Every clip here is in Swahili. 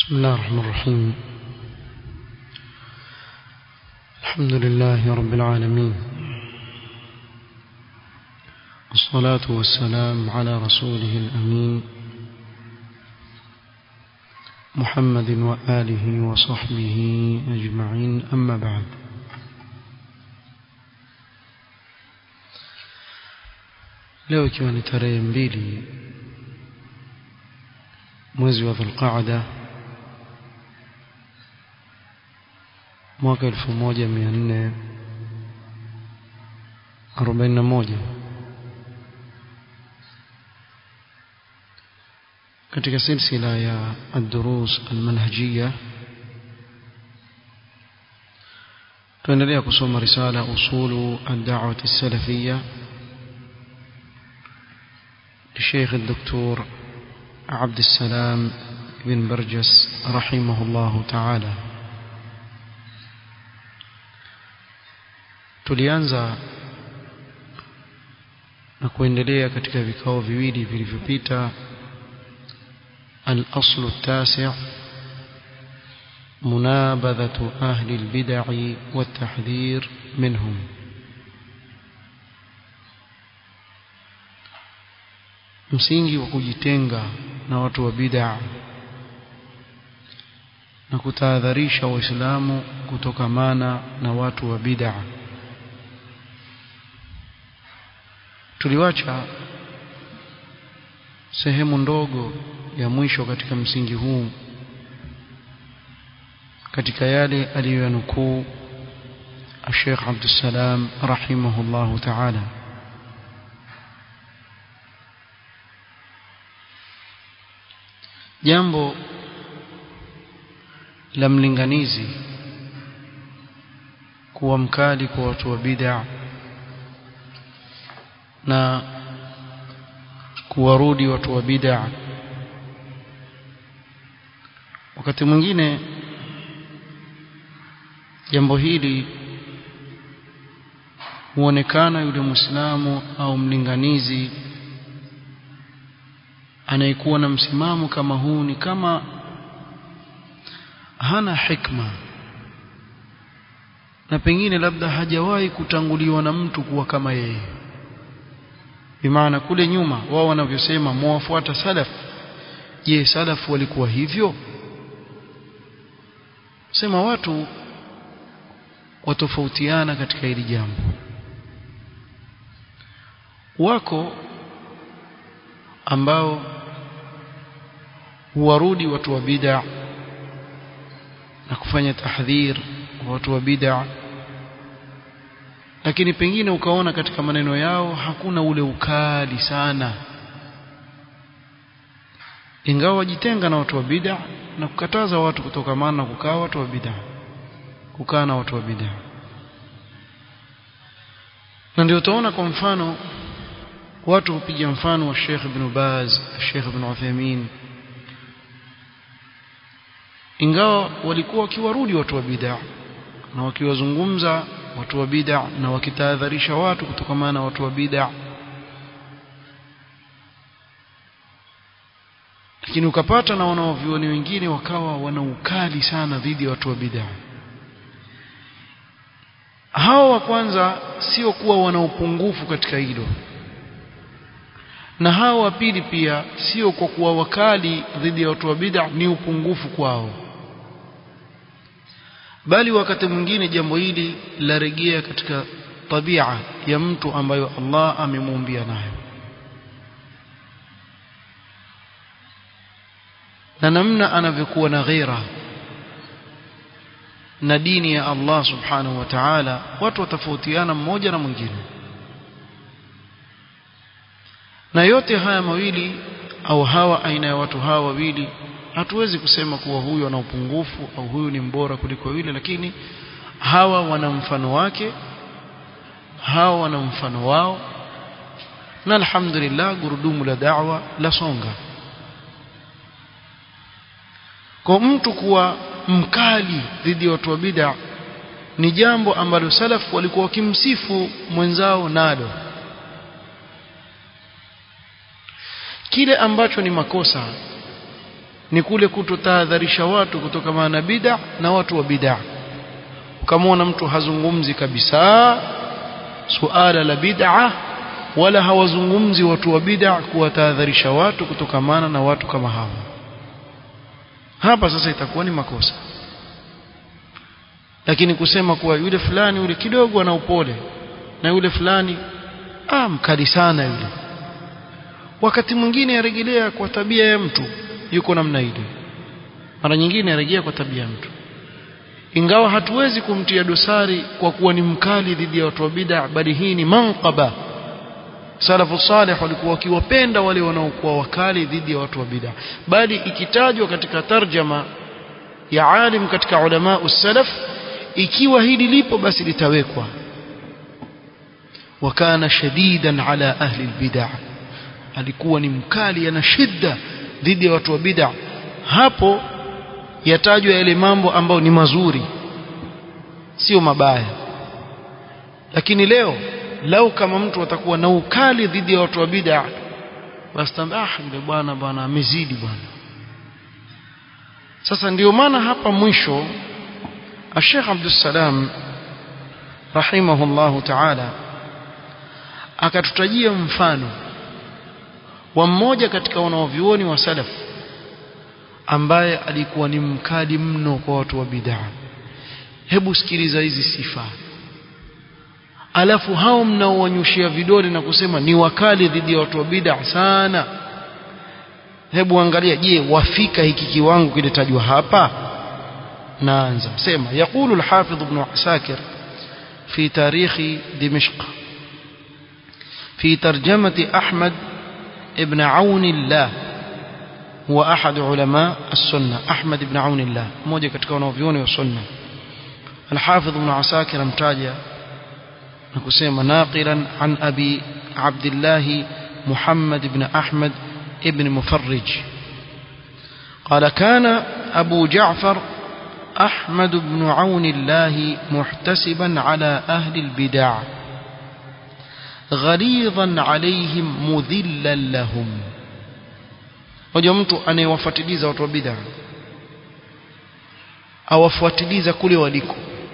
بسم الله الرحمن الرحيم الحمد لله رب العالمين والصلاة والسلام على رسوله الأمين محمد وآله وصحبه أجمعين أما بعد leo ikiwa ni tarehe mbili mwezi wa dhulqaada mwaka elfu moja mia nne arobaini na moja katika silsila ya الدروس المنهجية tuendelea kusoma risala usulu الدعوة السلفية للشيخ الدكتور عبد السلام بن برجس رحمه الله تعالى tulianza na kuendelea katika vikao viwili vilivyopita الأصل التاسع منابذة أهل البدع والتحذير منهم msingi wa kujitenga na watu wa bid'a na kutahadharisha waislamu kutokamana na watu wa bid'a tuliwacha sehemu ndogo ya mwisho katika msingi huu katika yale aliyoyanukuu الشيخ عبد السلام رحمه الله تعالى jambo la mlinganizi kuwa mkali kwa watu wa bid'a na kuwarudi watu wa bid'a wakati mwingine jambo hili huonekana yule muislamu au mlinganizi anayekuwa na msimamo kama huu ni kama hana hikma na pengine labda hajawahi kutanguliwa na mtu kuwa kama yeye bimaana kule nyuma wao wanavyosema mwafuata salaf je salaf walikuwa hivyo sema watu watofautiana katika hili jambo wako ambao huwarudi watu wa bid'a na kufanya tahdhir kwa watu wa bid'a lakini pengine ukaona katika maneno yao hakuna ule ukali sana ingawa wajitenga na watu wa bid'a na kukataza watu kutokamana na kukaa watu wa bid'a kukaa na watu wa bid'a na ndio utaona kwa mfano watu hupiga mfano wa Sheikh Ibn Baz, Sheikh Ibn Uthaymeen ingawa walikuwa wakiwarudi watu wa bid'a na wakiwazungumza watu wa bid'a na wakitahadharisha watu kutokamana na watu wa bid'a lakini ukapata na wanaovioni wengine wakawa wana ukali sana dhidi ya watu wa bid'a hao wa kwanza sio kuwa wana upungufu katika hilo na hao wa pili pia sio kwa kuwa wakali dhidi ya watu wa bid'a ni upungufu kwao bali wakati mwingine jambo hili larejea katika tabia ya mtu ambayo Allah amemuumbia nayo na namna anavyokuwa na ghera na dini ya Allah subhanahu wa ta'ala watu watafautiana mmoja na mwingine na yote haya mawili au hawa aina ya watu hawa wawili hatuwezi kusema kuwa huyu ana upungufu au huyu ni mbora kuliko yule lakini hawa wana mfano wake hawa wana mfano wao na alhamdulillah gurudumu la da'wa la songa kwa mtu kuwa mkali dhidi ya watu wa bid'a ni jambo ambalo salaf walikuwa wakimsifu mwenzao nalo kile ambacho ni makosa ni kule kutotahadharisha watu kutokamana na bid'a na watu wa bid'a ukamwona mtu hazungumzi kabisa suala la bid'a wala hawazungumzi watu wa bid'a kuwatahadharisha watu kutokamana na watu kama hawa hapa sasa itakuwa ni makosa lakini kusema kuwa yule fulani yule kidogo ana upole na yule fulani ah mkali sana yule wakati mwingine yarejelea kwa tabia ya mtu yuko namna ile mara nyingine yarejea kwa tabia ya mtu ingawa hatuwezi kumtia dosari kwa kuwa ni mkali dhidi ya watu wa bid'a bali hii ni manqaba salafu salih walikuwa wakiwapenda wale wanaokuwa wakali dhidi ya watu wa bid'a bali ikitajwa katika tarjama ya alim katika ulama salaf ikiwa hili lipo basi litawekwa wakana shadidan ala ahli albid'a alikuwa ni mkali ana shida dhidi ya watu wa bid'a hapo yatajwa yale mambo ambayo ni mazuri sio mabaya lakini leo lau kama mtu atakuwa na ukali dhidi ya watu wa bid'a basi ah yule bwana bwana amezidi bwana sasa ndio maana hapa mwisho Sheikh Abdul Salam rahimahullahu ta'ala akatutajia mfano wa mmoja katika wanaovyuoni wa salaf ambaye alikuwa ni mkali mno kwa watu wa bid'a hebu sikiliza hizi sifa alafu hao mnaowanyushia vidole na kusema ni wakali dhidi ya watu wa bid'a sana hebu angalia je wafika hiki kiwango kilitajwa hapa naanza sema يقول الحافظ ابن عساكر في تاريخ دمشق في ترجمة أحمد ابن عون الله هو أحد علماء السنة أحمد بن عون الله موجة katika wanavyuoni wa sunna الحافظ ابن عساكر امتاجا نكسيما ناقلا عن أبي عبد الله محمد بن أحمد ابن مفرج قال كان أبو جعفر أحمد بن عون الله محتسبا على أهل البدع غليظا عليهم مذلا لهم wajua mtu anayewafuatiliza watu wa bid'a awafuatiliza kule waliko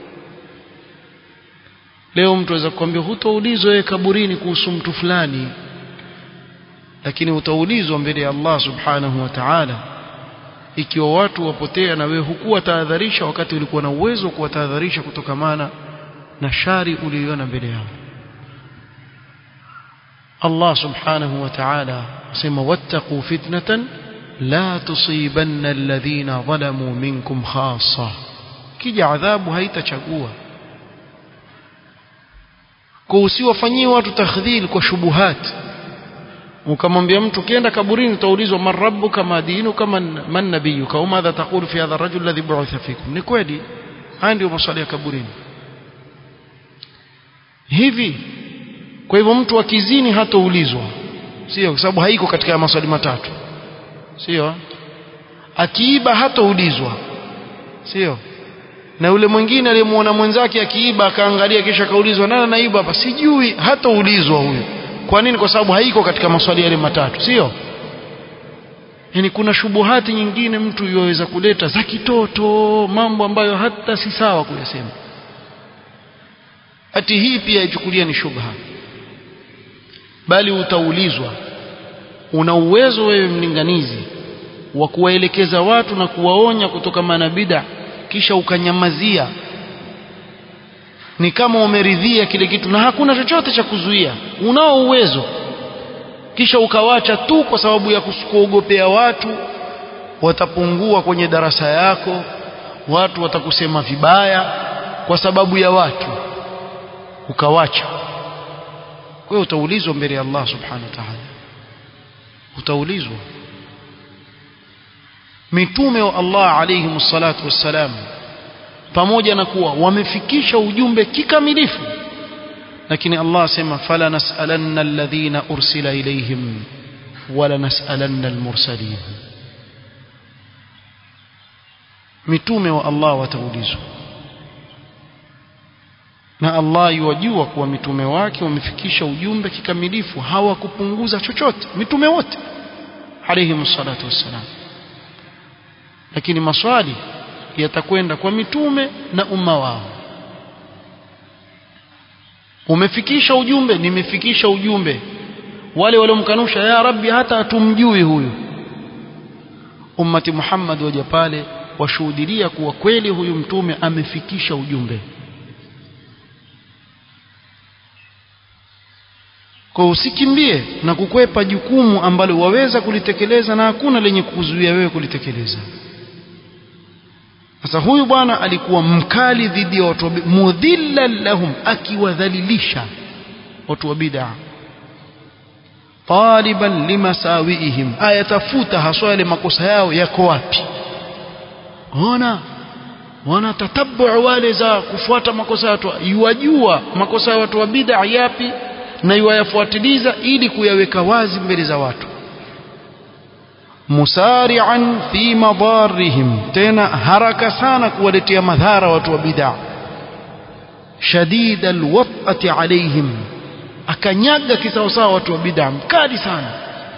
leo mtu aweza kukwambia hutoulizwa wewe kaburini kuhusu mtu fulani lakini utaulizwa mbele ya Allah subhanahu wa ta'ala ikiwa watu wapotea na wewe hukuwa tahadharisha wakati ulikuwa na uwezo wa kuwatahadharisha kutokamana na shari uliyoiona mbele yao Allah subhanahu wa ta'ala asema wattaqu fitnatan la tusibanna alladhina zalamu minkum khassa kija adhabu haitachagua kwa usiwafanyie watu takhdhil kwa shubuhat ukamwambia mtu kienda kaburini utaulizwa man rabbuka ma dinuka man, man nabiyuka au madha taqulu fi hadha ar-rajul alladhi bu'itha fikum ni kweli haya ndio maswali ya kaburini hivi kwa hivyo mtu akizini hataulizwa sio kwa sababu haiko katika maswali matatu sio akiiba hataulizwa sio na yule mwingine aliyemuona mwenzake akiiba akaangalia kisha akaulizwa nani anaiba hapa sijui hataulizwa huyo kwa nini kwa sababu haiko katika maswali yale matatu sio yani kuna shubuhati nyingine mtu yoweza kuleta za kitoto mambo ambayo hata si sawa kuyasema ati hii pia ichukulia ni shubha bali utaulizwa una uwezo wewe mlinganizi wa kuwaelekeza watu na kuwaonya kutoka na bid'a kisha ukanyamazia ni kama umeridhia kile kitu na hakuna chochote cha kuzuia unao uwezo kisha ukawacha tu kwa sababu ya kuogopea watu watapungua kwenye darasa yako watu watakusema vibaya kwa sababu ya watu ukawacha kwa hiyo utaulizwa mbele ya Allah subhanahu wa ta'ala utaulizwa mitume wa Allah alayhi salatu wassalam pamoja na kuwa wamefikisha ujumbe kikamilifu lakini Allah asema fala nas'alanna alladhina ursila ilayhim wala nas'alanna almursalin mitume wa Allah wataulizwa na Allah yuwajua kuwa mitume wake wamefikisha ujumbe kikamilifu hawakupunguza chochote mitume wote alayhi salatu wassalam lakini maswali yatakwenda kwa mitume na umma wao umefikisha ujumbe nimefikisha ujumbe wale waliomkanusha ya rabbi hata hatumjui huyu ummati Muhammad waja pale washuhudilia kuwa kweli huyu mtume amefikisha ujumbe kwa usikimbie na kukwepa jukumu ambalo waweza kulitekeleza na hakuna lenye kukuzuia wewe kulitekeleza sasa huyu bwana alikuwa mkali dhidi ya watu mudhillan lahum akiwadhalilisha watu wa bid'a taliban limasawiihim ayatafuta haswa yale makosa yao yako wapi ona wana tatabu wale za kufuata makosa ya watu yuwajua makosa ya watu wa bid'a yapi na yuwayafuatiliza ili kuyaweka wazi mbele za watu musari'an fi madarrihim tena haraka sana kuwaletea madhara watu wa bid'a shadid alwat'ati alaihim akanyaga kisawasawa watu wa bid'a mkali sana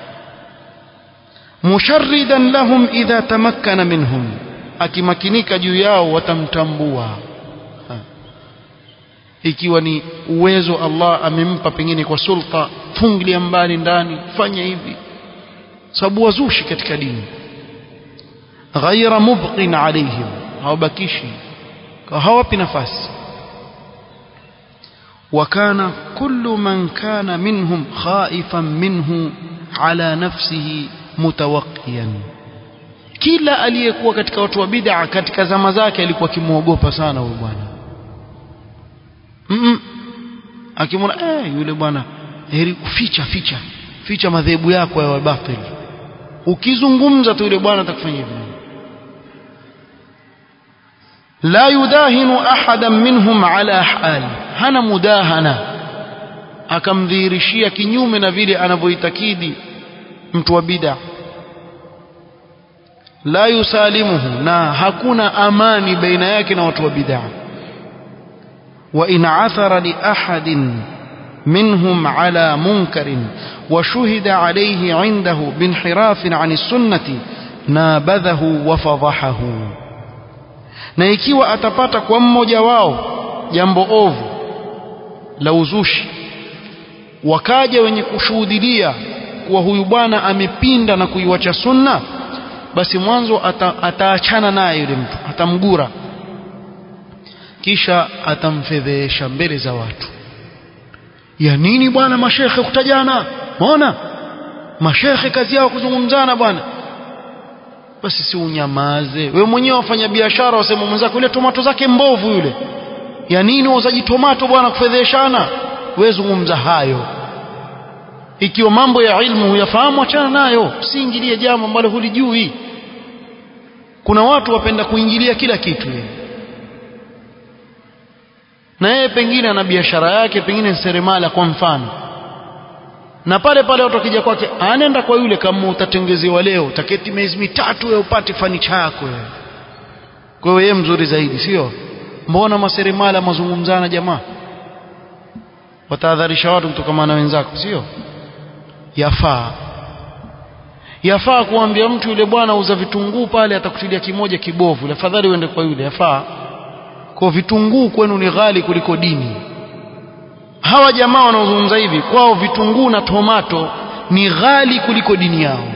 musharridan lahum idha tamakkana minhum akimakinika juu yao watamtambua ha. ikiwa ni uwezo Allah amempa pengine kwa sulta fungilia mbali ndani fanya hivi sababu wazushi katika dini ghaira mubqin alaihim hawabakishi hawapi nafasi وكان كل من كان منهم خائفا منه على نفسه متوقيا kila aliyekuwa katika watu wa bid'a katika zama zake alikuwa akimwogopa sana huyo bwana mm -mm. akimwona eh yule bwana heri kuficha ficha ficha madhehebu yako ya batil ukizungumza tu yule bwana atakufanyia hivyo la yudahinu ahadan minhum ala hal hana mudahana akamdhihirishia kinyume na vile anavyoitakidi mtu wa bid'a la yusalimuhu na hakuna amani baina yake na watu wa bid'a wa in athara li ahadin منهم على منكر وشهد عليه عنده بانحراف عن السنة نابذه وفضحه na ikiwa atapata kwa mmoja wao jambo ovu la uzushi wakaja wenye kushuhudilia kuwa huyu bwana amepinda na kuiwacha sunna basi mwanzo ata, ataachana naye yule mtu atamgura kisha atamfedhesha mbele za watu ya nini bwana mashekhe kutajana maona mashekhe kazi yao kuzungumzana bwana basi si unyamaze wewe mwenyewe wafanya biashara wasema mwenzako ile tomato zake mbovu yule ya nini wauzaji tomato bwana kufedheshana wewe zungumza hayo ikiwa mambo ya ilmu huyafahamu achana nayo usiingilie jambo ambalo hulijui kuna watu wapenda kuingilia kila kitu yeye na yeye pengine ana biashara yake pengine seremala kwa mfano na pale pale watu wakija kwake anaenda kwa yule kama utatengezewa leo utaketi miezi mitatu wewe upate fanicha yako wewe kwa hiyo yeye mzuri zaidi sio mbona maseremala mazungumzana jamaa watahadharisha watu kutokana na wenzako sio yafaa yafaa kuambia mtu yule bwana uza vitunguu pale atakutilia kimoja kibovu afadhali uende kwa yule yafaa kwa vitunguu kwenu ni ghali kuliko dini hawa jamaa wanaozungumza hivi kwao vitunguu na tomato ni ghali kuliko dini yao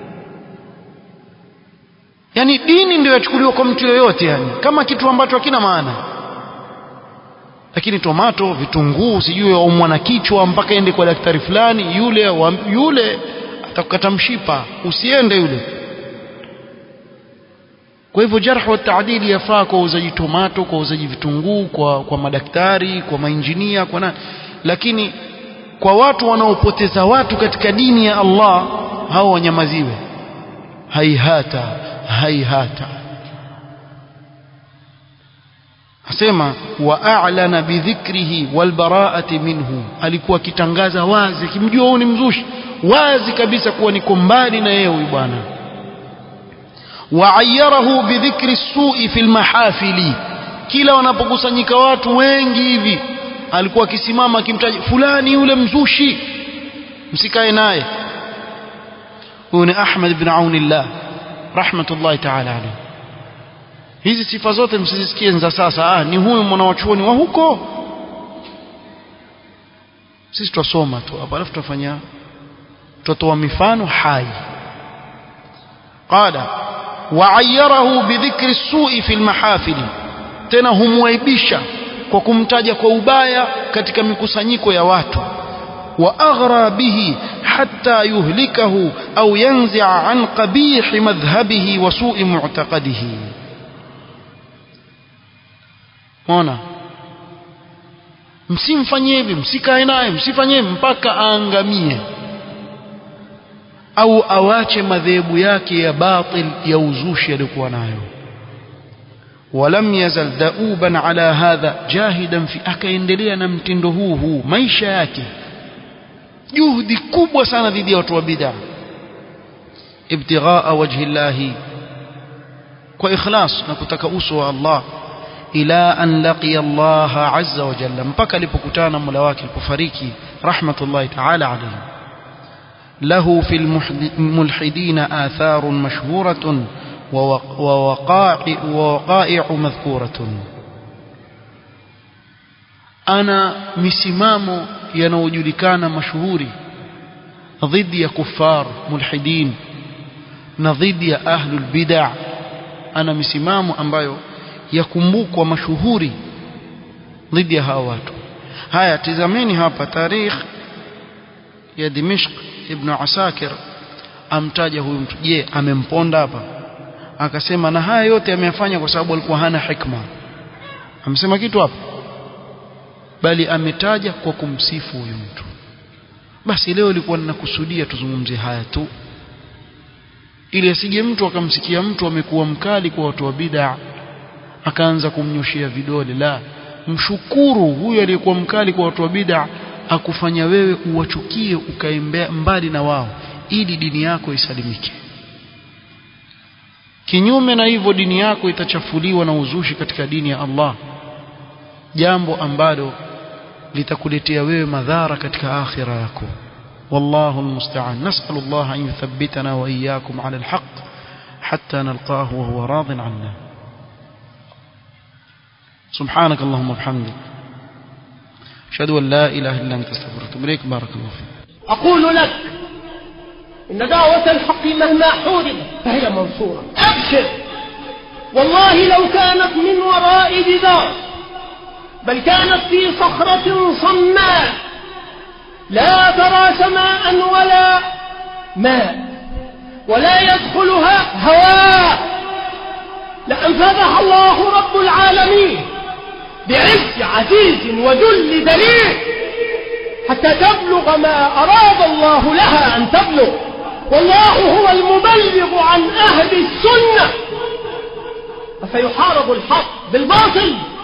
yani dini ndio yachukuliwa kwa mtu yoyote yani kama kitu ambacho hakina maana lakini tomato vitunguu sijui aumwa na kichwa mpaka ende kwa daktari fulani yule wa, yule atakukata mshipa usiende yule kwa hivyo jarh wa taadili yafaa kwa uzaji tomato kwa uzaji vitunguu kwa, kwa madaktari kwa mainjinia kwa nani lakini kwa watu wanaopoteza watu katika dini ya Allah hao wanyamaziwe haihata haihata asema wa a'lana bidhikrihi walbara'ati minhu alikuwa akitangaza wazi akimjua huyu ni mzushi wazi kabisa kuwa niko mbali na yeye huyu bwana وعيره بذكر السوء في المحافل kila wanapokusanyika watu wengi hivi alikuwa akisimama akimtaja fulani yule mzushi msikae naye huyu ni Ahmad ibn Aunillah rahmatullahi ta'ala alayhi hizi sifa zote msizisikie za sasa ah, ni huyu mwanawachuoni wa huko sisi twasoma tu hapa alafu tutafanya tutatoa mifano hai qala waayarahu bidhikri sui fi lmahafili tena humwaibisha kwa kumtaja kwa ubaya katika mikusanyiko ya watu واغرى به حتى يهلكه او ينزع عن قبيح مذهبه وسوء معتقده ona msimfanyie hivi msikae naye msifanyie mpaka aangamie au awache madhehebu yake ya batil ya uzushi aliyokuwa nayo ولم يزل دؤوبا على هذا جاهدا في akaendelea na mtindo huu huu maisha yake juhudi kubwa sana dhidi ya watu wa bid'a ibtighaa wajhi llahi kwa ikhlas na kutaka uso wa Allah ila an laqiya Allah azza wa jalla mpaka alipokutana na Mola wake alipofariki rahmatullahi ta'ala alayhi له في الملحدين آثار مشهورة ووقائع, ووقائع مذكورة أنا مسمام ينوجلكان مشهوري ضد يا كفار ملحدين نضد يا أهل البدع أنا مسمام ambayo yakumbukwa mashuhuri dhidi ya hawa watu haya tizameni hapa tarikh ya Dimishq ibn Asakir amtaja huyu mtu je amemponda hapa akasema na haya yote ameyafanya kwa sababu alikuwa hana hikma amesema kitu hapa bali ametaja kwa kumsifu huyu mtu basi leo ilikuwa ninakusudia tuzungumzie haya tu ili asije mtu akamsikia mtu amekuwa mkali kwa watu wa bid'a akaanza kumnyoshia vidole la mshukuru huyu aliyekuwa mkali kwa watu wa bid'a akufanya wewe uwachukie ukae mbali na wao ili dini yako isalimike kinyume na hivyo dini yako itachafuliwa na uzushi katika dini ya Allah jambo ambalo litakuletea wewe madhara katika akhira yako والله المستعان نسأل الله أن يثبتنا وإياكم على الحق حتى نلقاه وهو راض عنا سبحانك اللهم وبحمدك أشهد أن لا إله إلا أنت استغفرك إليك بارك الله فيك أقول لك إن دعوة الحق مهما حوربت فهي منصورة أبشر والله لو كانت من وراء جدار بل كانت في صخرة صماء لا ترى سماء ولا ماء ولا يدخلها هواء لأنفذها الله رب العالمين بعز عزيز وذل دليل حتى تبلغ ما أراد الله لها أن تبلغ والله هو المبلغ عن أهل السنة فسيحارب الحق بالباطل